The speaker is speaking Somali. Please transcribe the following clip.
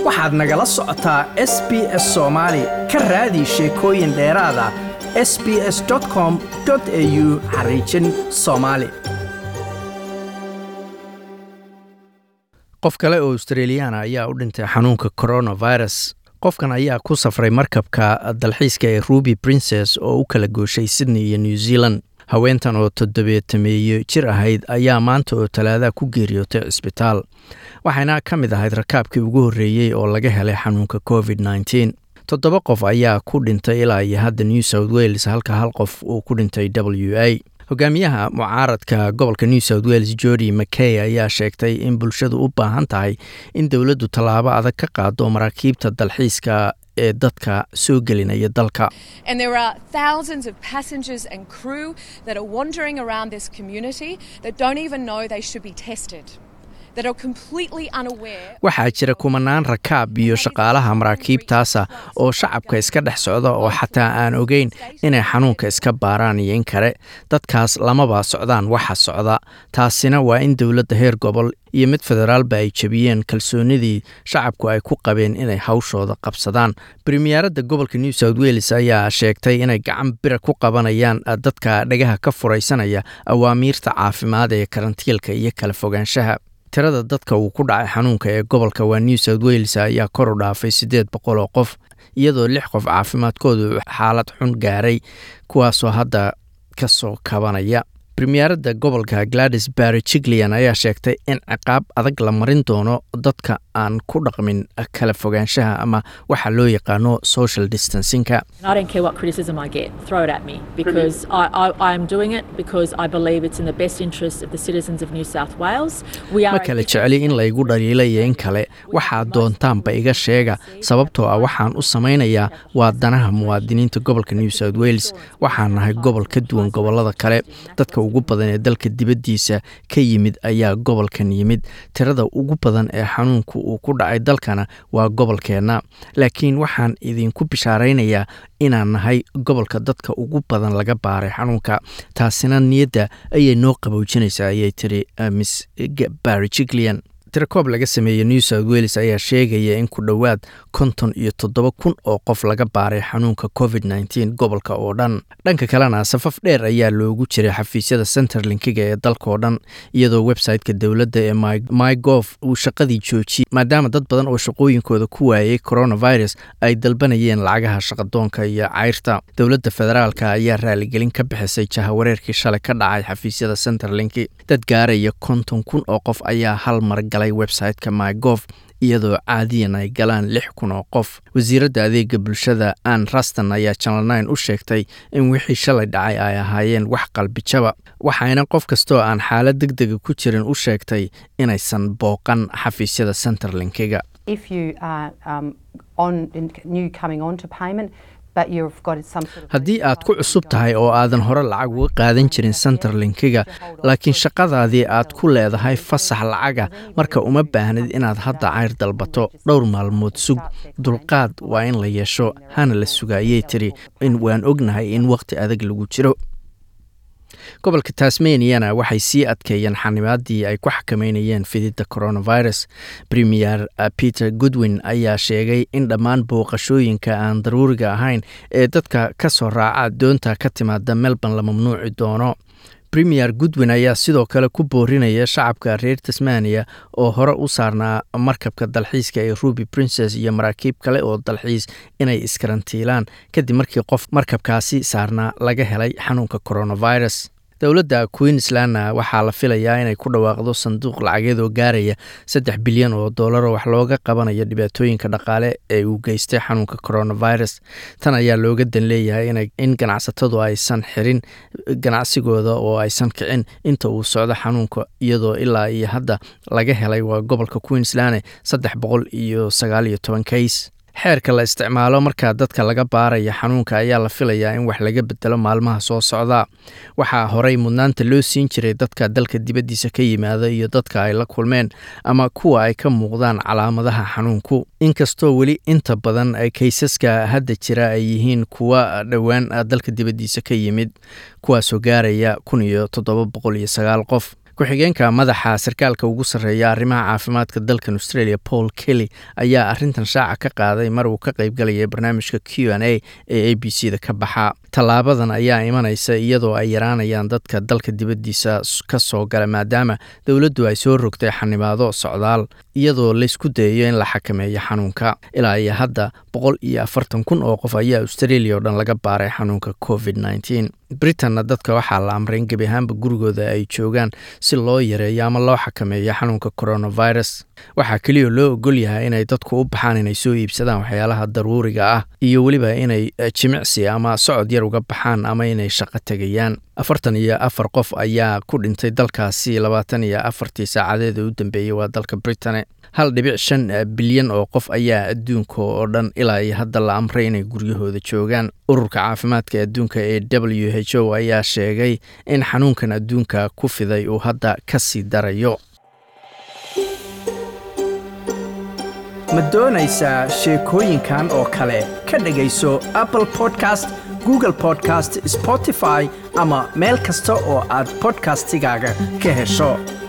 waxaad nagala socotaa s b s soomaali ka raadi sheekooyin dheeraada s b s com au xariijin soomaali qof kale oo australiyaana ayaa u dhintay xanuunka coronavirus qofkan ayaa ku safray markabka dalxiiska ee ruby princes oo u kala gooshay sydney iyo new zealand haweentan oo toddobeetameeyo jir ahayd ayaa maanta oo talaadaha ku geeriyootay cisbitaal waxayna ka mid ahayd rakaabkii ugu horreeyey oo laga helay xanuunka covid nneteen toddoba qof ayaa ku dhintay ilaa iyo hadda new south wales halka hal qof uu ku dhintay w a hogaamiyaha mucaaradka gobolka new south wales jordi mckay ayaa sheegtay in bulshadu u baahan tahay in dowladdu tallaabo adag ka qaado maraakiibta dalxiiska ee dadka soo gelinaya dalka And there are thousands of passengers and crew that are wandering around this community that don't even know they should be tested, that are completely unaware. waxaa jira kumanaan rakaab iyo shaqaalaha maraakiibtaasa oo shacabka iska dhex socda oo xataa aan ogeyn inay xanuunka iska baaraan iyo in kale dadkaas lamaba socdaan waxa socda taasina waa in dowladda heer gobol iyo mid federaalba ay jebiyeen kalsoonidii shacabku ay ku qabeen inay hawshooda qabsadaan bremiyaaradda gobolka new south wales ayaa sheegtay inay gacan bira ku qabanayaan dadka dhagaha ka furaysanaya awaamiirta caafimaad ee karantiilka iyo kala fogaanshaha tirada dadka uu ku dhacay xanuunka ee gobolka waa new south wales ayaa kor u dhaafay siddeed boqol oo qof iyadoo lix qof caafimaadkoodu xaalad xun gaaray kuwaasoo hadda ka soo kabanaya bremiyaaradda gobolka gladys barry jiglean ayaa sheegtay in ciqaab adag la marin doono dadka aan ku dhaqmin kala fogaanshaha ama waxa loo yaqaano social distancingka I don't care what criticism I get, throw it at me because I, I, I'm doing it because I believe it's in the best interest of the citizens of New South Wales. We are ma kala jecli in laygu dhaliila iyo in kale waxaad doontaanba iga sheega sababtoo ah waxaan u samaynayaa waa danaha muwaadiniinta gobolka new south wales waxaan nahay gobol ka duwan gobolada kale dadka ugu badan ee dalka dibaddiisa ka yimid ayaa gobolkan yimid tirada ugu badan ee xanuunku uu ku dhacay dalkana waa gobolkeenna laakiin waxaan idinku bishaaraynayaa inaan nahay gobolka dadka ugu badan laga baaray xanuunka taasina niyadda ayay noo qaboojinaysaa ayay tiri miss barry jiglean tirakoob laga sameeyey new south wales ayaa sheegaya in ku dhowaad konton iyo toddoba kun oo qof laga baaray xanuunka covid nneteen gobolka oo dhan dhanka kalena safaf dheer ayaa loogu jiray xafiisyada centerlinkiga ee dalkaoo dhan iyadoo website-ka dowladda ee mygof uu shaqadii joojiyey maadaama dad badan oo shaqooyinkooda ku waayay coronavirus ay dalbanayeen lacagaha shaqadoonka iyo cayrta dowladda federaalka ayaa raaligelin ka bixisay jahawareerkii shalay ka dhacay xafiisyada centerlinki dad gaaraya konton kun oo qof ayaa hal mar galay website-ka mygof iyadoo caadiyan ay galaan lix kun oo qof wasiiradda adeega bulshada ann raston ayaa janal nine u sheegtay in wixii shalay dhacay ay ahaayeen wax qalbijaba waxayna qof kastoo aan xaalad deg dega ku jirin u sheegtay inaysan booqan xafiisyada centerlinkiga if you are um, on new coming on to payment but you've got some sort of haddii aad ku cusub tahay oo aadan hore lacag uga qaadan jirin centerlinkiga laakiin shaqadaadii aad ku leedahay fasax lacaga marka uma baahnid inaad hadda cayr dalbato dhowr maalmood sug dulqaad waa in la yeesho hana la suga ayay tiri in waan ognahay in waqti adag lagu jiro gobolka tasmaniana waxay sii adkeeyeen xanibaadii ay ku xakameynayeen fididda coronavirus premier peter goodwin ayaa sheegay in dhammaan booqashooyinka aan daruuriga ahayn ee dadka ka soo raaca doonta ka timaada melbourne la mamnuuci doono premier goodwin ayaa sidoo kale ku boorinaya shacabka reer tasmania oo hore u saarnaa markabka dalxiiska ee ruby princes iyo maraakiib kale oo dalxiis inay iskarantiilaan kadib markii qof markabkaasi saarnaa laga helay xanuunka coronavirus dowladda queenslandna waxaa la filayaa inay ku dhawaaqdo sanduuq lacageed oo gaaraya saddex bilyan oo dollar oo wax looga qabanayo dhibaatooyinka dhaqaale ee uu geystay xanuunka coronavirus tan ayaa looga dan leeyahay in ganacsatadu aysan xirin ganacsigooda oo aysan kicin inta uu socdo xanuunka iyadoo ilaa iyo hadda laga helay waa gobolka queensland saddex boqol iyo sagaal iyo toban kays xeerka la isticmaalo markaa dadka laga baaraya xanuunka ayaa la filayaa in wax laga bedelo maalmaha soo socda waxaa horey mudnaanta loo siin jiray dadka dalka dibaddiisa ka yimaada iyo dadka ay la kulmeen ama kuwa ay ka muuqdaan calaamadaha xanuunku inkastoo weli inta badan kaysaska hadda jira ay yihiin kuwa dhowaan dalka dibaddiisa ka yimid kuwaasoo gaaraya kun iyo toddoba boqol iyo sagaal qof ku-xigeenka madaxa sarkaalka ugu sarreeya arrimaha caafimaadka dalkan australia paul kelly ayaa arrintan shaaca ka qaaday mar uu ka qaybgalayay barnaamijka q n a ee a b c da ka baxa tallaabadan ayaa imanaysa iyadoo ay yaraanayaan dadka dalka dibaddiisa ka soo gala maadaama dowladdu ay soo rogtay xanibaado socdaal iyadoo laysku dayayo in la xakameeyo xanuunka ilaa iyo hadda boqol iyo afartan kun oo qof ayaa australia oo dhan laga baaray xanuunka covid nneteen britanna dadka waxaa la amray in gebi ahaanba gurigooda ay joogaan si loo yareeyo ama loo xakameeyo xanuunka coronavirus waxaa keliya loo ogol yahay inay dadku u baxaan inay soo iibsadaan waxyaalaha daruuriga ah iyo weliba inay jimicsi ama socod yar uga baxaan ama inay shaqo tegayaan afartan iyo afar qof ayaa ku dhintay dalkaasi labaatan iyo afartii saacadeed u dambeeyey waa dalka britain hal dhibic shan bilyan oo qof ayaa adduunka oo dhan ilaa iyo hadda la amray inay guryahooda joogaan ururka caafimaadka adduunka ee w h o ayaa sheegay in xanuunkan adduunka ku fiday uu hadda ka sii darayo ma doonaysaa sheekooyinkan oo kale ka dhegayso apple podcast google podcast spotify ama meel kasta oo aad podcastigaaga ka hesho